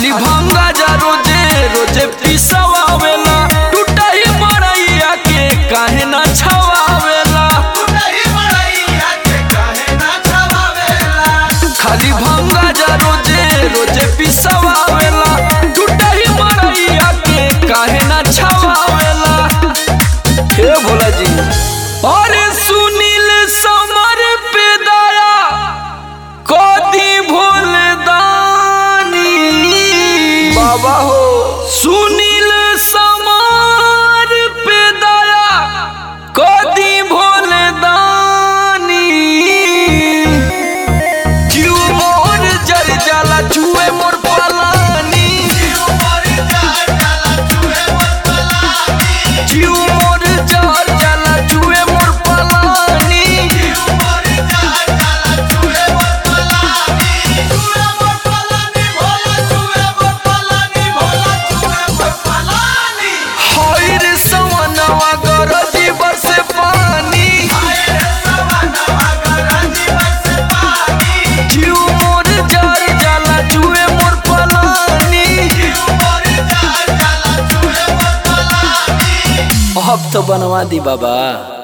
खाली भंगा जा रोजे रोजे पिसवावेला टूटा ही मरैया के काहे ना छवावेला खाली भंगा जा रोजे रोजे पिसवावेला टूटा ही मरैया के काहे ना छवावेला हे भोला जी अरे सुनील समर पे दया कदी भोल दानी बाबा हो सुनील समर पे दया कदी भोल दानी जीव मोर जर जाला छुए मोर पलानी जीव मोर जर जाला छुए मोर पलानी हईर सवनवा गरजी बरसे पानी जीव मोर जर जाला छुए मोर पलानी अब तो बनवा दी बाबा